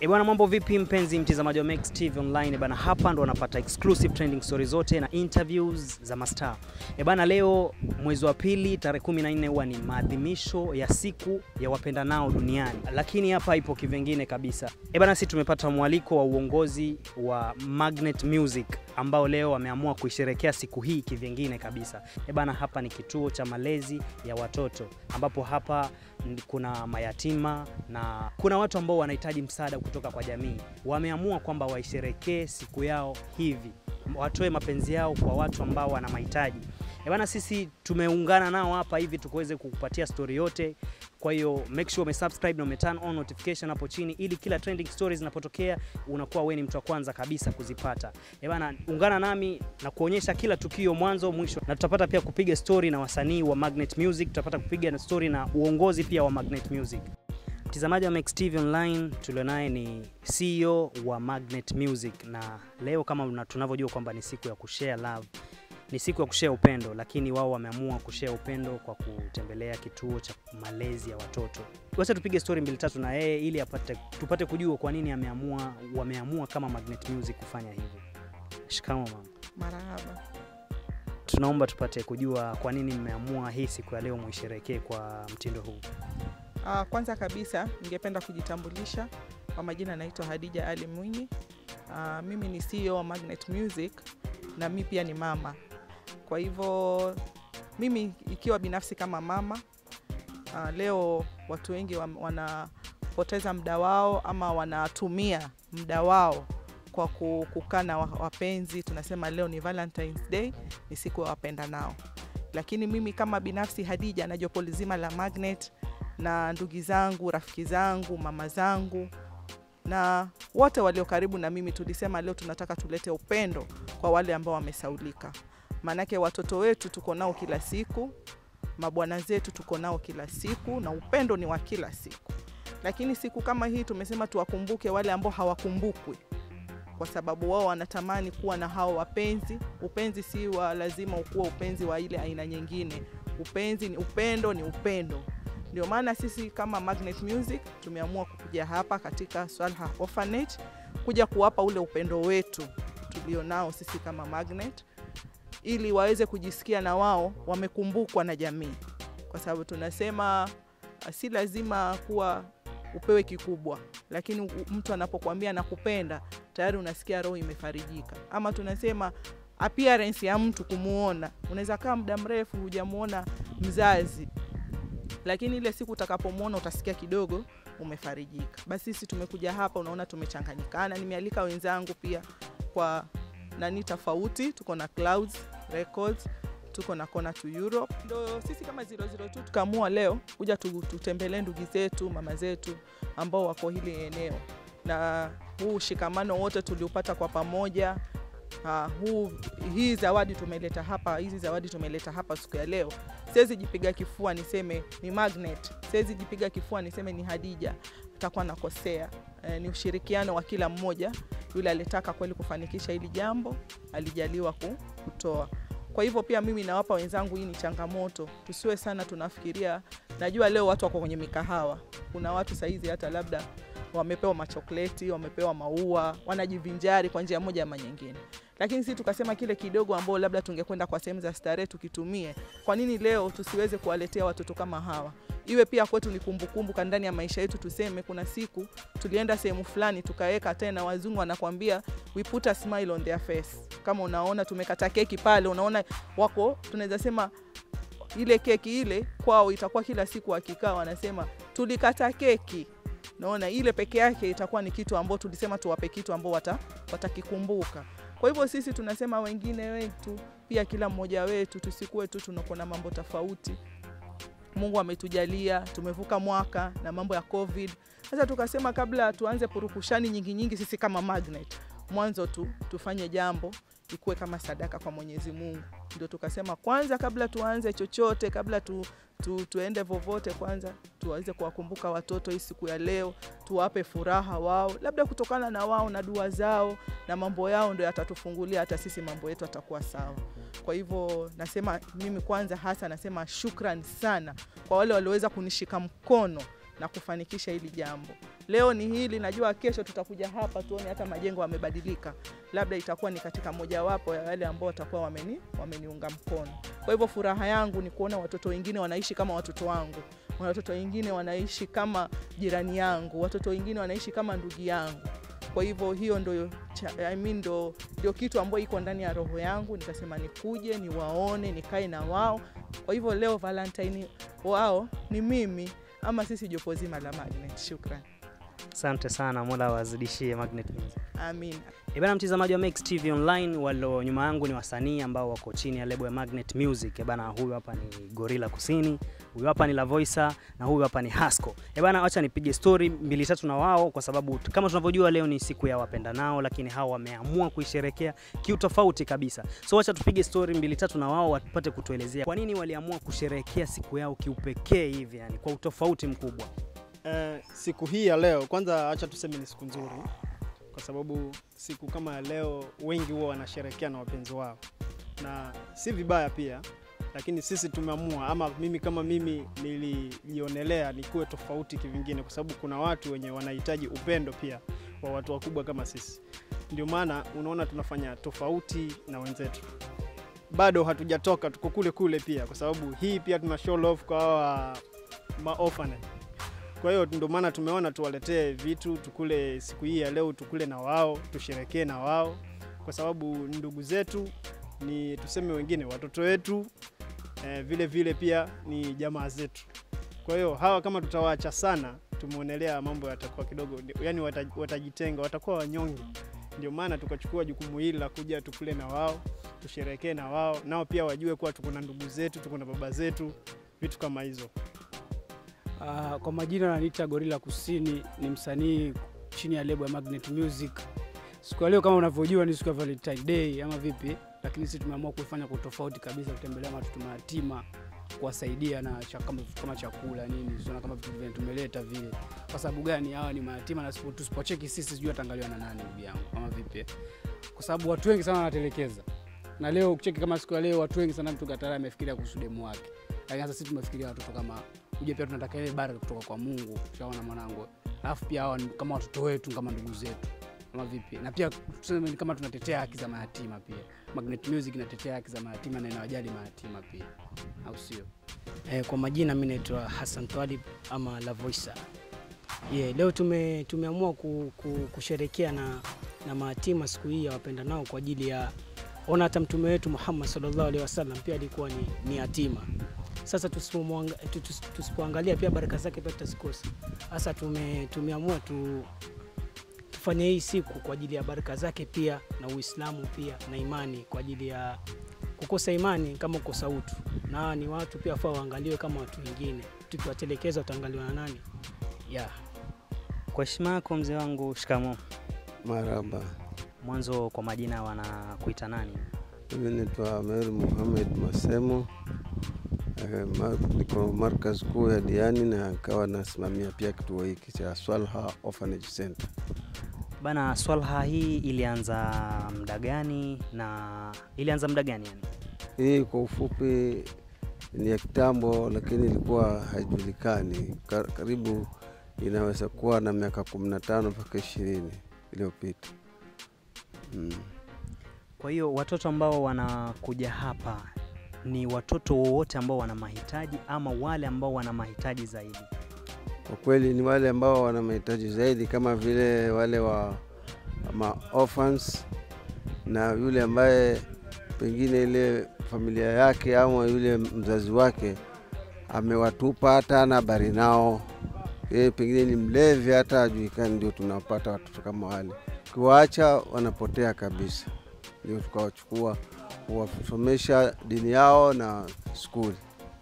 E bwana, mambo vipi mpenzi mtazamaji wa Max TV Online? E bwana, hapa ndo wanapata exclusive trending stories zote na interviews za mastaa. E bwana, leo mwezi wa pili tarehe 14 huwa ni maadhimisho ya siku ya wapendanao duniani, lakini hapa ipo kivengine kabisa. E bwana, sisi tumepata mwaliko wa uongozi wa Magnet Music ambao leo wameamua kuisherekea siku hii kivingine kabisa. E bana, hapa ni kituo cha malezi ya watoto ambapo hapa n- kuna mayatima na kuna watu ambao wanahitaji msaada kutoka kwa jamii. Wameamua kwamba waisherekee siku yao hivi, watoe mapenzi yao kwa watu ambao wana mahitaji. E bana, sisi tumeungana nao hapa hivi tukuweze kukupatia story yote. Kwa hiyo make sure umesubscribe na umeturn on notification hapo chini, ili kila trending stories zinapotokea unakuwa wewe ni mtu wa kwanza kabisa kuzipata. E bana, ungana nami na kuonyesha kila tukio mwanzo mwisho, na tutapata pia kupiga story na wasanii wa Magnet Music, tutapata kupiga na story na uongozi pia wa Magnet Music. Mtazamaji wa Max TV Online tulionaye ni CEO wa Magnet Music, na leo kama una- tunavyojua kwamba ni siku ya kushare love, ni siku ya kushare upendo, lakini wao wameamua kushare upendo kwa kutembelea kituo cha malezi ya watoto. Wacha tupige story mbili tatu na yeye ili apate, tupate kujua kwa nini ameamua, wameamua kama Magnet Music kufanya hivyo. Shikamoo mama. Marahaba. Tunaomba tupate kujua kwa nini mmeamua hii siku ya leo muisherekee kwa mtindo huu. Uh, kwanza kabisa ningependa kujitambulisha kwa majina, naitwa Hadija Ali Mwinyi. Uh, mimi ni CEO wa Magnet Music na mi pia ni mama. Kwa hivyo mimi ikiwa binafsi kama mama uh, leo watu wengi wa- wanapoteza muda wao ama wanatumia muda wao kwa ku- kukaa na wa- wapenzi. Tunasema leo ni Valentine's Day, ni siku ya wapenda nao, lakini mimi kama binafsi Hadija na jopo lizima la Magnet na ndugu zangu, rafiki zangu, mama zangu na wote walio karibu na mimi tulisema leo tunataka tulete upendo kwa wale ambao wamesaulika. Maanake watoto wetu tuko nao kila siku, mabwana zetu tuko nao kila siku, na upendo ni wa kila siku. Lakini siku kama hii tumesema tuwakumbuke wale ambao hawakumbukwi, kwa sababu wao wanatamani kuwa na hao wapenzi. Upenzi si wa lazima ukuwa upenzi wa ile aina nyingine. Upenzi ni upendo, ni upendo. Ndio maana sisi kama Magnet Music tumeamua kukuja hapa katika Swalha Orphanage kuja kuwapa ule upendo wetu tulionao sisi kama Magnet, ili waweze kujisikia na wao wamekumbukwa na jamii, kwa sababu tunasema ah, si lazima kuwa upewe kikubwa, lakini u- mtu anapokuambia nakupenda tayari unasikia roho imefarijika. Ama tunasema appearance ya mtu kumuona, unaweza kaa muda mrefu hujamuona mzazi lakini ile siku utakapomwona utasikia kidogo umefarijika. Basi sisi tumekuja hapa, unaona tumechanganyikana. Nimealika wenzangu pia kwa nani tofauti, tuko na Clouds Records, tuko na Kona to Europe. Ndo sisi kama 002 tukaamua leo kuja tu- tutembelee ndugu zetu, mama zetu ambao wako hili eneo, na huu ushikamano wote tuliupata kwa pamoja. Uh, huu hii zawadi tumeleta hapa, hizi zawadi tumeleta hapa siku ya leo siwezi jipiga kifua niseme ni Magnet, siwezi jipiga kifua niseme ni Hadija, takuwa nakosea. E, ni ushirikiano wa kila mmoja. Yule alitaka kweli kufanikisha hili jambo alijaliwa ku- kutoa. Kwa hivyo pia mimi nawapa wenzangu, hii ni changamoto, tusiwe sana tunafikiria. Najua leo watu wako kwenye mikahawa, kuna watu saizi hata labda wamepewa machokleti, wamepewa maua, wanajivinjari kwa njia moja ama nyingine, lakini sisi tukasema kile kidogo ambao labda tungekwenda kwa sehemu za starehe tukitumie kwa nini leo tusiweze kuwaletea watoto kama hawa iwe pia kwetu ni kumbukumbu ka ndani ya maisha yetu tuseme kuna siku tulienda sehemu fulani tukaweka tena wazungu wanakwambia we put a smile on their face kama unaona tumekata keki pale unaona wako tunaweza sema ile keki ile kwao itakuwa kila siku wakikaa wanasema tulikata keki naona ile peke yake itakuwa ni kitu ambao tulisema tuwape kitu ambao wata, watakikumbuka kwa hivyo sisi tunasema wengine wetu pia kila mmoja wetu tusikuwe tu tunakuwa na mambo tofauti mungu ametujalia tumevuka mwaka na mambo ya covid sasa tukasema kabla tuanze purukushani nyingi nyingi sisi kama magnet mwanzo tu tufanye jambo ikuwe kama sadaka kwa mwenyezi mungu ndio tukasema kwanza kabla tuanze chochote kabla tu, tu, tuende vovote kwanza tuweze kuwakumbuka watoto hii siku ya leo tuwape furaha wao labda kutokana na wao na dua zao na mambo yao ndio yatatufungulia hata sisi mambo yetu atakuwa sawa kwa hivyo nasema mimi kwanza hasa nasema shukran sana kwa wale walioweza kunishika mkono na kufanikisha hili jambo. Leo ni hili, najua kesho tutakuja hapa tuone hata majengo yamebadilika, labda itakuwa ni katika mojawapo ya wale ambao watakuwa wameni, wameniunga mkono. Kwa hivyo furaha yangu ni kuona watoto wengine wanaishi kama watoto wangu, watoto wengine wanaishi kama jirani yangu, watoto wengine wanaishi kama ndugu yangu. Kwa hivyo hiyo ndo, cha- I mean ndo, ndio kitu ambayo iko ndani ya roho yangu, nikasema nikuje niwaone, nikae na wao. Kwa hivyo leo Valentine wao ni mimi ama sisi jopo zima la Magnet. Shukran, Asante sana, Mola wazidishie Magnet Music. amin. E bana, mtazamaji wa Max TV Online, walio nyuma yangu ni wasanii ambao wako chini ya lebo ya Magnet Music. E bana, huyu hapa ni Gorilla Kusini, huyu hapa ni Lavoisa na huyu hapa ni Hasco. E bana, acha nipige story mbili tatu na wao, kwa sababu t- kama tunavyojua leo ni siku ya wapendanao, lakini hawa wameamua kuisherekea kiutofauti kabisa. So acha tupige story mbili tatu na wao wapate kutuelezea kwa nini waliamua kusherehekea siku yao kiupekee hivi, yani kwa utofauti mkubwa. Eh, siku hii ya leo kwanza, acha tuseme ni siku nzuri, kwa sababu siku kama ya leo wengi huwa wanasherehekea na wapenzi wao, na si vibaya pia, lakini sisi tumeamua, ama mimi kama mimi nilijionelea nikuwe tofauti kivingine, kwa sababu kuna watu wenye wanahitaji upendo pia wa watu wakubwa kama sisi. Ndio maana unaona tunafanya tofauti na wenzetu. Bado hatujatoka, tuko kule kule pia, kwa sababu hii pia tuna show love kwa hawa ma orphanage kwa hiyo ndio maana tumeona tuwaletee vitu tukule siku hii ya leo, tukule na wao, tusherekee na wao, kwa sababu ni ndugu zetu, ni tuseme wengine watoto wetu eh, vile vile pia ni jamaa zetu. Kwa hiyo hawa kama tutawaacha sana, tumeonelea mambo yatakuwa kidogo, yani watajitenga, watakuwa wanyonge. Ndio maana tukachukua jukumu hili la kuja tukule na wao, tusherekee na wao, nao pia wajue kuwa tuko na ndugu zetu, tuko na baba zetu, vitu kama hizo. Uh, kwa majina naniita Gorilla Kusini, ni msanii chini ya lebo ya Magnet Music. Siku ya leo kama unavyojua ni siku ya Valentine Day ama vipi, lakini sisi tumeamua kuifanya kwa tofauti kabisa, kutembelea watoto mayatima, kuwasaidia na cha, kama, kama chakula nini, sio kama vitu vile tumeleta vile. Kwa sababu gani? Hawa ni mayatima na sipo- tusipocheki sisi, sijui atangaliwa na nani, ndugu yangu, kama vipi? Kwa sababu watu wengi sana wanatelekeza, na leo ukicheki kama siku ya leo, watu wengi sana, mtu katara amefikiria kuhusu demu wake, lakini sasa sisi tumefikiria watoto kama uje pia tunataka ile baraka kutoka kwa Mungu, shaona mwanangu. Alafu pia hawa ni kama watoto wetu, kama ndugu zetu, kama vipi, na pia tuseme ni kama tunatetea haki za mayatima pia. Magnet Music inatetea haki za mayatima na inawajali mayatima pia, au sio? Eh, kwa majina mi naitwa Hassan Twalib ama Lavoisa. Yeah, leo tume, tumeamua ku, ku, kusherekea na, na mayatima siku hii ya wapenda nao kwa ajili ya ona hata mtume wetu Muhammad sallallahu alaihi wasallam pia alikuwa ni, ni yatima. Sasa tusipomwanga- tu- tus- tusipoangalia pia baraka zake pia tutazikosa. Sasa tume, tumeamua tu, tufanye hii siku kwa ajili ya baraka zake pia na Uislamu pia na imani kwa ajili ya kukosa imani kama kukosa utu, na hawa ni watu pia wafaa waangaliwe kama watu wengine. Tukiwatelekeza wataangaliwa na nani? Yeah. Kwa heshima yako mzee wangu, shikamo. Maraba, Mwanzo kwa majina wanakuita nani? mimi naitwa Amer Muhamed Masemo. Eh, ma- Niko markaz kuu ya Diani na kawa nasimamia pia kituo hiki cha Swalha Orphanage Center. Bana, swalha hii ilianza muda gani na ilianza muda gani yani? Hii kwa ufupi ni ya kitambo, lakini ilikuwa haijulikani. Ka- Karibu inaweza kuwa na miaka kumi na tano mpaka ishirini iliyopita. Mm. Kwa hiyo watoto ambao wanakuja hapa ni watoto wowote ambao wana mahitaji ama wale ambao wana mahitaji zaidi? Kwa kweli ni wale ambao wana mahitaji zaidi, kama vile wale wa ma orphans na yule ambaye pengine ile familia yake ama yule mzazi wake amewatupa hata ana habari nao, yeye pengine ni mlevi, hata hajulikani. Ndio tunapata watoto kama wale, ukiwaacha wanapotea kabisa. Ndio tukawachukua kuwasomesha dini yao na skuli.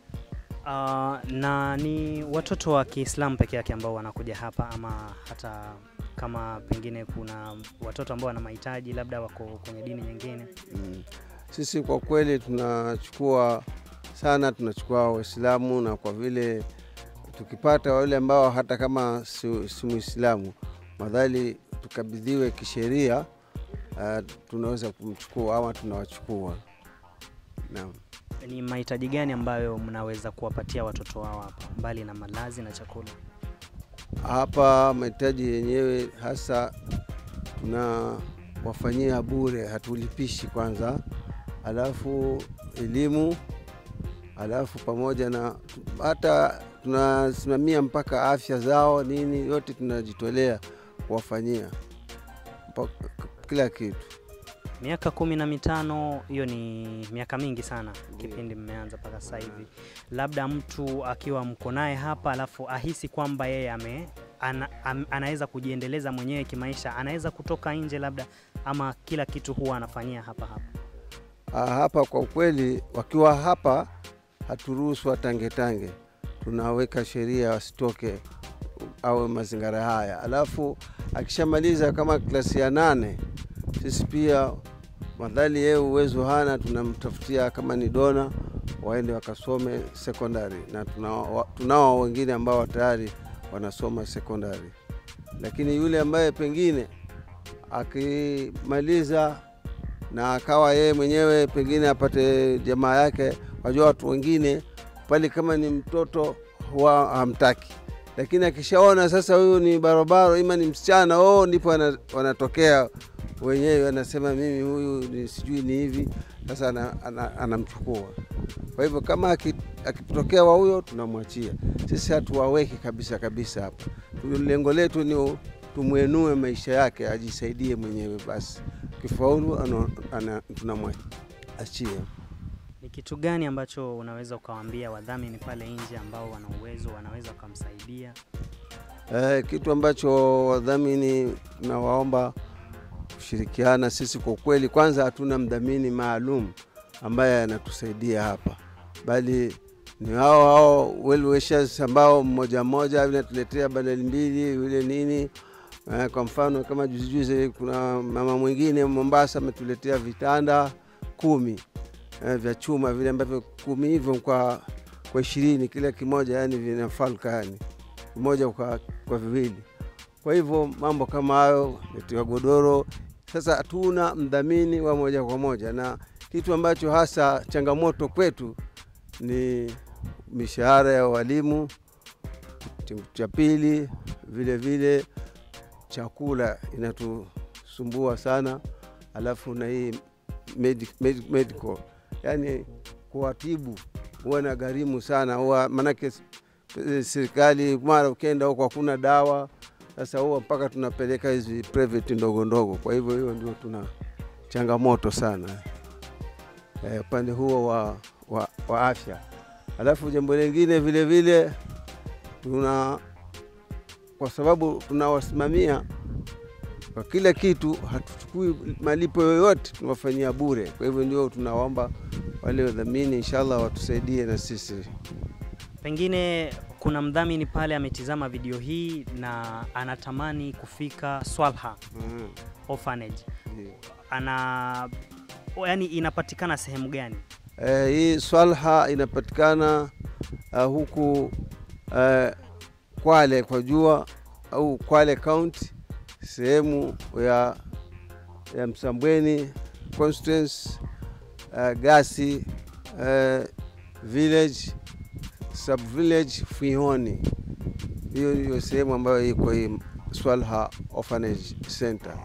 Uh, na ni watoto wa Kiislamu peke yake ambao wanakuja hapa ama hata kama pengine kuna watoto ambao wana mahitaji labda wako kwenye dini nyingine? Mm. Sisi kwa kweli tunachukua sana, tunachukua Waislamu na kwa vile tukipata wale ambao hata kama si, si Muislamu madhali tukabidhiwe kisheria, uh, tunaweza kumchukua ama tunawachukua. Naam. Ni mahitaji gani ambayo mnaweza kuwapatia watoto wao hapa mbali na malazi na chakula? hapa mahitaji yenyewe hasa tunawafanyia bure, hatulipishi kwanza, alafu elimu, alafu pamoja na hata tunasimamia mpaka afya zao nini, yote tunajitolea kuwafanyia mpaka kila kitu. Miaka kumi na mitano, hiyo ni miaka mingi sana kipindi mmeanza mpaka sasa hivi. Labda mtu akiwa mko naye hapa alafu ahisi kwamba yeye ame ana, am, anaweza kujiendeleza mwenyewe kimaisha, anaweza kutoka nje labda, ama kila kitu huwa anafanyia hapa hapa. Ah, hapa kwa ukweli, wakiwa hapa haturuhusu watangetange, tunaweka sheria wasitoke au mazingira haya. Alafu akishamaliza kama klasi ya nane, sisi pia madhali yeye uwezo hana, tunamtafutia kama ni dona waende wakasome sekondari, na tunao tunao wengine ambao tayari wanasoma sekondari, lakini yule ambaye pengine akimaliza na akawa yeye mwenyewe pengine apate jamaa yake. Wajua watu wengine pale, kama ni mtoto huwa hamtaki, lakini akishaona sasa huyu ni barobaro ima ni msichana, oh, ndipo wana- wanatokea wenyewe, wanasema mimi huyu ni sijui ni hivi. Sasa ana- ana- anamchukua. Kwa hivyo kama aki- akitokea wa huyo tunamwachia. Sisi hatuwaweki kabisa kabisa hapa. Lengo letu ni tumwenue maisha yake, ajisaidie mwenyewe basi kifaulu ano- ana- tunamwachia. Ni kitu gani ambacho unaweza ukawaambia wadhamini pale nje ambao wana uwezo wanaweza wakamsaidia? Eh, kitu ambacho wadhamini tunawaomba kushirikiana sisi. Kwa kweli, kwanza hatuna mdhamini maalum ambaye anatusaidia hapa, bali ni hao hao well wishers ambao mmoja mmoja vinatuletea badali mbili yule nini. Eh, kwa mfano kama juzi juzi kuna mama mwingine Mombasa ametuletea vitanda kumi eh, vya chuma vile ambavyo kumi hivyo kwa kwa ishirini kila kimoja, yani vina falka yani moja kwa, kwa viwili. Kwa hivyo mambo kama hayo letewa godoro. Sasa hatuna mdhamini wa moja kwa moja, na kitu ambacho hasa changamoto kwetu ni mishahara ya walimu. Kitu cha pili vile vile chakula inatusumbua sana, alafu na hii medi, medi, medical yani kuwatibu huwa na gharimu sana, huwa manake eh, serikali mara ukienda huko hakuna dawa. Sasa huwa mpaka tunapeleka hizi private ndogo ndogo. Kwa hivyo hiyo ndio tuna changamoto sana eh, upande huo wa, wa, wa afya. Alafu jambo lingine vile vile tuna kwa sababu tunawasimamia kwa kila kitu, hatuchukui malipo yoyote, tunawafanyia bure. Kwa hivyo ndio tunawaomba wale wadhamini, inshallah watusaidie na sisi. Pengine kuna mdhamini pale ametizama video hii na anatamani kufika Swalha Mm, Orphanage. ndio. Ana yani inapatikana sehemu gani? Eh, hii Swalha inapatikana uh, huku uh, Kwale kwa jua au Kwale County, sehemu ya, ya Msambweni constituency uh, Gasi uh, village sub village Fihoni. Hiyo ndiyo sehemu ambayo iko hii Swalha Orphanage Center.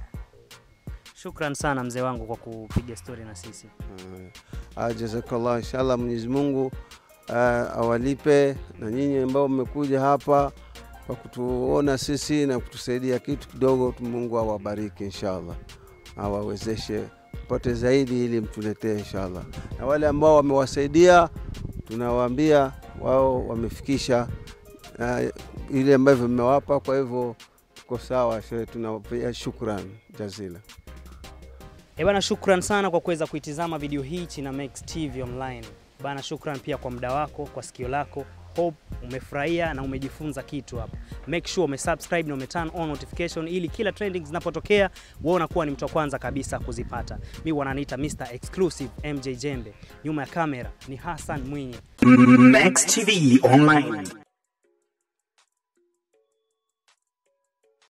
Shukran sana mzee wangu kwa kupiga stori na sisi. Uh, jazakallah, inshallah Mwenyezi Mungu uh, awalipe na nyinyi ambao mmekuja hapa kwa kutuona sisi na kutusaidia kitu kidogo. Mungu awabariki inshallah, awawezeshe kupate zaidi ili mtuletee inshallah, na wale ambao wamewasaidia tunawaambia wao wamefikisha uh, ile ambavyo mmewapa. Kwa hivyo tuko sawa, shehe, tunawapia shukran jazila. Eh bana, shukran sana kwa kuweza kuitizama video hii China Max TV online. Bana, shukran pia kwa muda wako, kwa sikio lako. Hope umefurahia na umejifunza kitu hapa. Make sure umesubscribe na umeturn on notification ili kila trending zinapotokea wewe unakuwa ni mtu wa kwanza kabisa kuzipata. Mi wananiita Mr Exclusive MJ Jembe. Nyuma ya kamera ni Hassan Mwinyi. Max TV Online.